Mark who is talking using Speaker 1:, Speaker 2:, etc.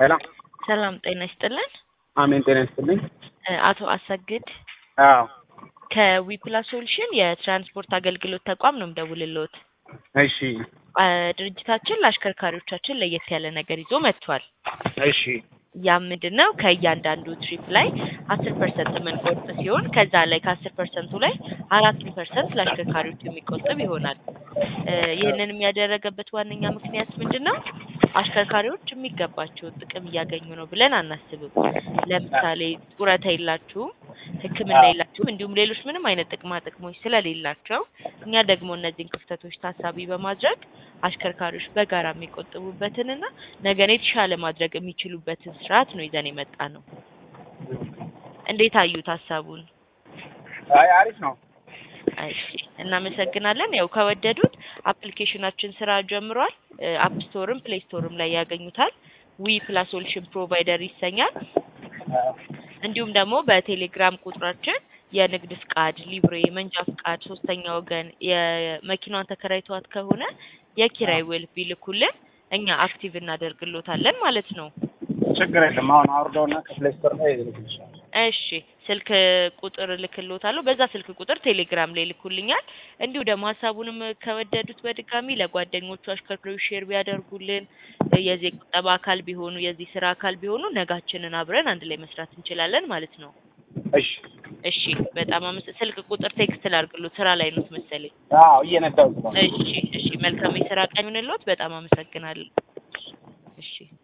Speaker 1: ሰላም
Speaker 2: ሰላም ጤና ይስጥልን።
Speaker 1: አሜን። ጤና ይስጥልኝ።
Speaker 2: እ አቶ አሰግድ
Speaker 1: አዎ
Speaker 2: ከዊፕላስ ሶሉሽን የትራንስፖርት አገልግሎት ተቋም ነው የምደውልልዎት።
Speaker 1: እሺ
Speaker 2: አ ድርጅታችን ለአሽከርካሪዎቻችን ለየት ያለ ነገር ይዞ መጥቷል።
Speaker 1: እሺ
Speaker 2: ያም ምንድን ነው ከእያንዳንዱ ትሪፕ ላይ አስር ፐርሰንት የምንቆርጥ ሲሆን ከዛ ላይ ከአስር ፐርሰንቱ ላይ አራቱን ፐርሰንት ለአሽከርካሪዎች የሚቆጥብ ይሆናል። እ ይህንን ያደረገበት ዋነኛ ምክንያት ምንድን ነው? አሽከርካሪዎች የሚገባቸውን ጥቅም እያገኙ ነው ብለን አናስብም። ለምሳሌ ጡረታ የላችሁም፣ ሕክምና የላችሁም፣ እንዲሁም ሌሎች ምንም አይነት ጥቅማ ጥቅሞች ስለሌላቸው እኛ ደግሞ እነዚህን ክፍተቶች ታሳቢ በማድረግ አሽከርካሪዎች በጋራ የሚቆጥቡበትንና ነገን የተሻለ ማድረግ የሚችሉበትን ስርዓት ነው ይዘን የመጣ ነው። እንዴት አዩት ሀሳቡን?
Speaker 1: አይ አሪፍ ነው።
Speaker 2: እሺ እናመሰግናለን። ያው ከወደዱት አፕሊኬሽናችን ስራ ጀምሯል። አፕ ስቶርም ፕሌይ ስቶርም ላይ ያገኙታል። ዊ ፕላስ ሶሉሽን ፕሮቫይደር ይሰኛል። እንዲሁም ደግሞ በቴሌግራም ቁጥራችን የንግድ ፍቃድ፣ ሊብሬ፣ መንጃ ፍቃድ፣ ሶስተኛ ወገን የመኪናዋን ተከራይተዋት ከሆነ የኪራይ ውል ቢልኩልን እኛ አክቲቭ እናደርግሎታለን ማለት ነው።
Speaker 1: ችግር የለም። አሁን አውርደውና ከፕሌይ ስቶር ላይ ይልክልሻል።
Speaker 2: እሺ ስልክ ቁጥር እልክልዎታለሁ። በዛ ስልክ ቁጥር ቴሌግራም ላይ ይልኩልኛል። እንዲሁ ደግሞ ሀሳቡንም ከወደዱት በድጋሚ ለጓደኞቹ አሽከርካሪዎች ሼር ቢያደርጉልን የዚህ የቁጠባ አካል ቢሆኑ የዚህ ስራ አካል ቢሆኑ ነጋችንን አብረን አንድ ላይ መስራት እንችላለን ማለት ነው።
Speaker 1: እሺ
Speaker 2: እሺ በጣም አመስ ስልክ ቁጥር ቴክስት ላድርግሎት ስራ ላይ ነው መሰለኝ።
Speaker 1: አዎ እየነዳሁ ነው።
Speaker 2: እሺ እሺ መልካም የስራ ቀን ይሁንልዎት። በጣም አመሰግናለሁ። እሺ